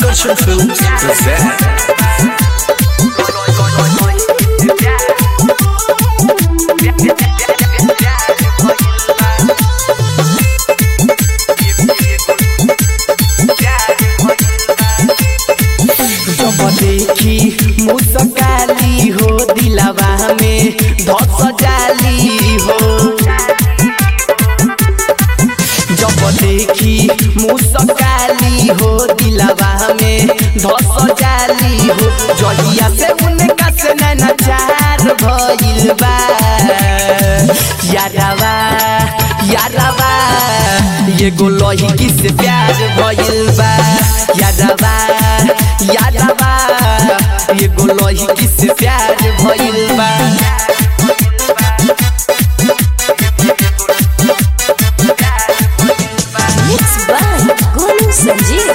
Akarshan Films present जब देखी मुस्काली हो दिलवा में धस जाली हो जब देखी मुस्काली हो दिलवा में धस जाली हो जहिया से उनका से नैना चार भइल बा यारवा यारवा ये गोलही किस प्यार भइल बा यारवा यारवा ये गोलही किस प्यार भइल बा Mixed by Golu Sanjeev.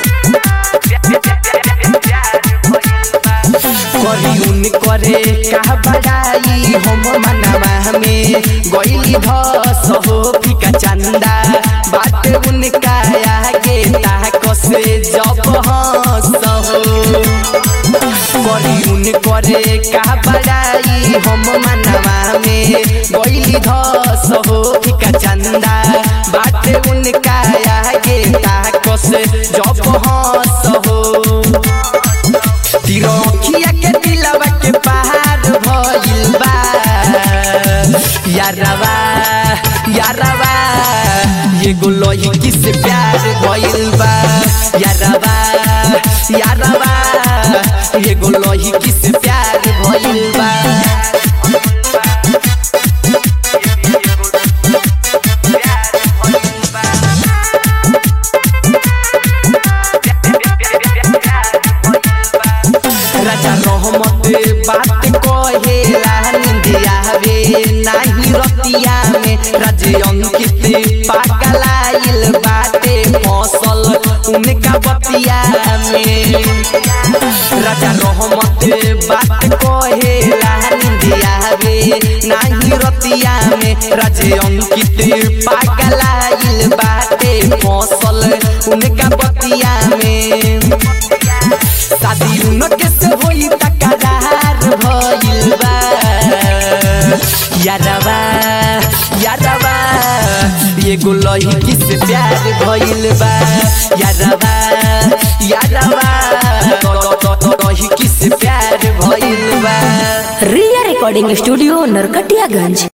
करी उन करे का बड़ाई हम मनवा में गईली धस हो फिका चंदा बात उनका आगे ताक से जब हंस हो करी उन करे का बड़ाई हम मनवा में गईली धस हो फिका चंदा बात उनका आगे ताक से जब हंस हो तिरखिया के दिलवा के पहाड़ भइल बा यारवा यारवा ये गोलही किस प्यार भइल बा यारवा यारवा ये गोलही किस प्यार भइल बा राजा रहमत बात कहेला निंदिया वे नाही रतिया में राजे अंकित पागलाइल बाटे फसल उनका बतिया में राजा रहमत बात कहेला निंदिया वे नाही रतिया में राजे अंकित पागलाइल बाटे फसल उनका बतिया में शादी उनके से होई तकरार भइल बा यारवा यारवा ये गोलही किस प्यार भइल बा यारवा यारवा गोलही किस प्यार भइल बा Ria Recording Studio, Narkatiyaganj.